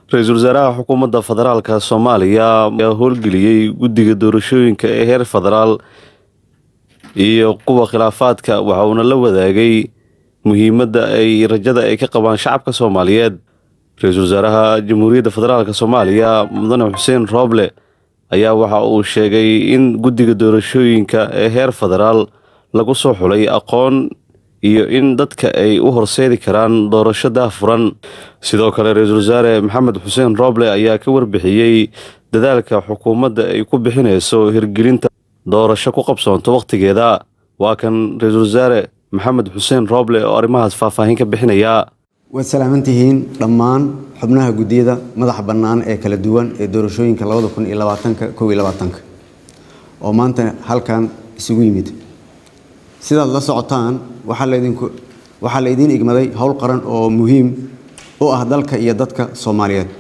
ra-iisul wasaaraha xukuumadda federaalka soomaaliya ayaa howlgeliyey guddiga doorashooyinka ee heer federaal iyo kuwa khilaafaadka waxa uuna la wadaagay muhiimadda ay rajada ay ka qabaan shacabka soomaaliyeed ra-iisul wasaaraha jamhuuriyadda federaalk soomaaliya mudane xuseen rooble ayaa waxa uu sheegay in guddiga doorashooyinka ee heer federaal lagu soo xulay aqoon iyo in dadka ay u horseedi karaan doorasho daahfuran sidoo kale ra-iisul wasaare maxamed xuseen rooble ayaa ka warbixiyey dadaalka xukuumadda ay ku bixinayso hirgelinta doorasho ku qabsoonto wakhtigeeda waa kan ra-iisul wasaare maxamed xuseen rooble oo arrimahaas faahfaahin ka bixinaya waad salaaman tihiin dhammaan xubnaha guddiyada madaxa bannaan ee kala duwan ee doorashooyinka oo maanta halkan isugu yimid sidaad la socotaan waxaa laydiin igmaday howl qaran oo muhiim u ah dalka iyo dadka soomaaliyeed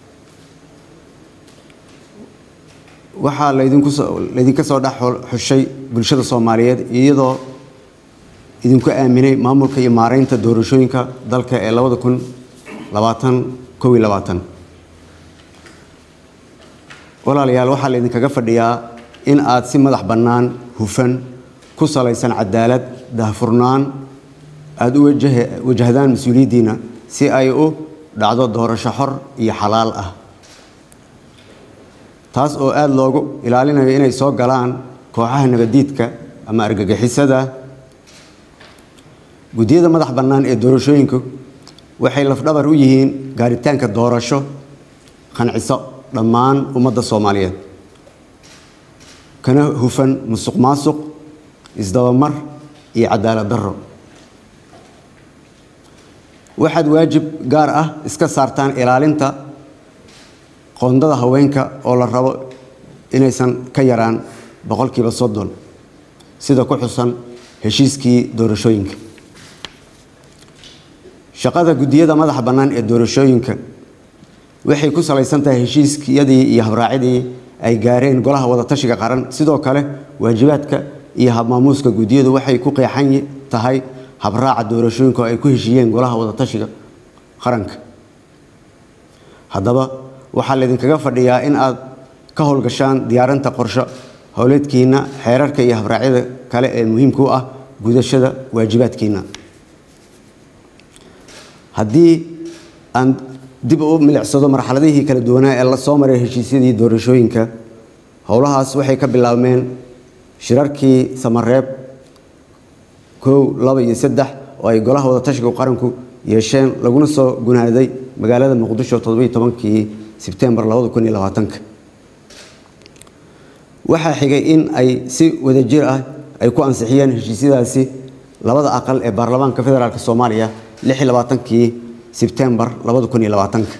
waxaa laydinka soo dhex xushay bulshada soomaaliyeed iyadoo idinku aaminay maamulka iyo maareynta doorashooyinka dalka ee walaalayaal waxaa laydinkaga fadhiyaa in aad si madax bannaan hufan ku salaysan cadaalad daahfurnaan aada u wajahdaan mas-uuliyaddiina si ay u dhacdo doorasho xor iyo xalaal ah taas oo aada loogu ilaalinayo inay soo galaan kooxaha nabadiidka ama argagixisada guddiyada madax bannaan ee doorashooyinku waxay lafdhabar u yihiin gaaritaanka doorasho qanciso dhammaan ummadda soomaaliyeed kana hufan musuq maasuq isdabamar iyo cadaalad darro waxaad waajib gaar ah iska saartaan ilaalinta qoondada haweenka oo la rabo inaysan ka yaraan boqolkiiba soddon sida ku xusan heshiiskii doorashooyinka shaqada guddiyada madaxa bannaan ee doorashooyinka waxay ku salaysan tahay heshiiskiyadii iyo habraacidii ay gaareen golaha wadatashiga qaran sidoo kale waajibaadka iyo habmaamuuska guddiyadu waxay ku qeexan tahay habraaca doorashooyinka oo ay ku heshiiyeen golaha wadatashiga qaranka haddaba waxaa laydinkaga fadhiyaa in aad ka howlgashaan diyaarinta qorsho howleedkiina xeerarka iyo habraacyada kale ee muhiimka u ah gudashada waajibaadkiina haddii aan dib u milicsado marxaladihii kala duwanaa ee la soo maray heshiisyadii doorashooyinka howlahaas waxay ka bilaabmeen shirarkii samareeb kow laba iyo saddex oo ay golaha wadatashiga qaranku yeesheen laguna soo gunaaday magaalada muqdisho toddobiyo tobankii sebtembar labada kun iyo labaatanka waxaa xigay in ay si wadajir ah ay ku ansixiyeen heshiisyadaasi labada aqal ee baarlamaanka federaalk soomaaliya lix iyo labaatankii sebtembar labada kun iyo labaatanka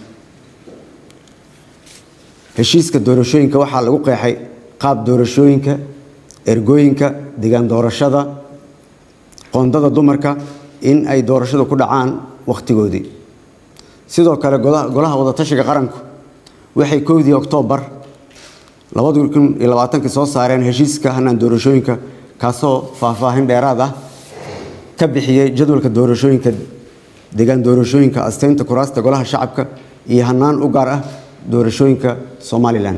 heshiiska doorashooyinka waxaa lagu qeexay qaab doorashooyinka ergooyinka degaan doorashada qoondada dumarka in ay doorashada ku dhacaan wakhtigoodii sidoo kale golaha wadatashiga qaranku waxay kowdii oktoobar labada kun iyo labaatankii soo saareen heshiiska hanaan doorashooyinka kaasoo faahfaahin dheeraad ah ka bixiyey jadwalka doorashooyinka degaan doorashooyinka asteynta kuraasta golaha shacabka iyo hanaan u gaar ah doorashooyinka somalilan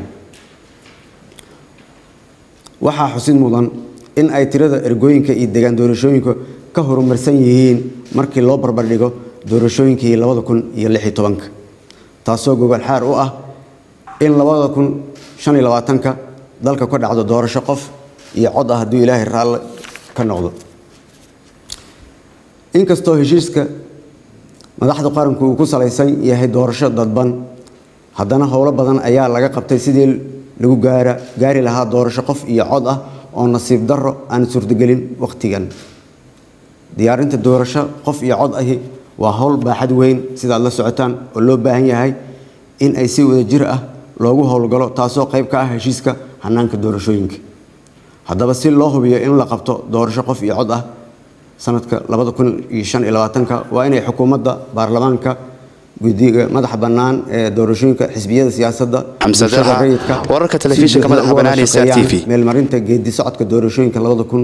waxaa xusid mudan in ay tirada ergooyinka iyo degaan doorashooyinka ka horumarsan yihiin markii loo barbardhigo doorashooyinkii labada kun iyo lix iyo tobanka taasoo gogol xaar u ah in labada kun shan iyo labaatanka dalka ka dhacdo doorasho qof iyo cod ah hadduu ilaahay raalle ka noqdo inkastoo heshiiska madaxda qaranku uu ku salaysan yahay doorasho dadban haddana howlo badan ayaa laga qabtay sidii lagu gaara gaari lahaa doorasho qof iyo cod ah oo nasiib darro aan suurtagelin wakhtigan diyaarinta doorasho qof iyo cod ahi waa howl baaxad weyn sidaad la socotaan oo loo baahan yahay in ay si wadajir ah loogu howlgalo taasoo qayb ka ah heshiiska hanaanka doorashooyinka haddaba si loo hubiyo in la qabto doorasho qof iyo cod ah sanadka waa inay xukuumadda baarlamaanka guddiga madaxa bannaan ee doorashooyinka xisbiyada siyaasadda bulshada rayidka wararka telefishinka madaxa bannaan ee Star TV. meelmarinta geedi socodka doorashooyinka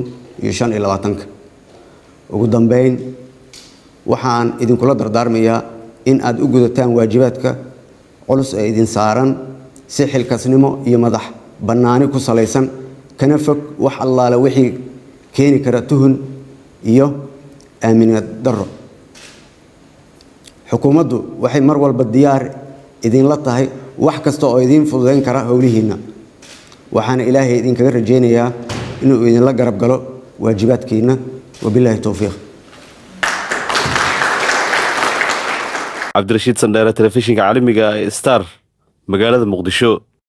ugu dambeyn waxaan idinkula dardaarmayaa in aad u gudataan waajibaadka culus ee idin saaran si xilkasnimo iyo madax bannaani ku salaysan kana fog wax allaale wixii keeni kara tuhun iyo aaminad darro xukuumaddu waxay mar walba diyaar idinla tahay wax kasta oo idiin fududayn kara howlihiinna waxaana ilaahay idinkaga rajaynayaa inuu idinla garab galo waajibaadkiinna wabilaahi towfiiq cabdirashiid sandheere telefishinka caalamiga ee star magaalada muqdisho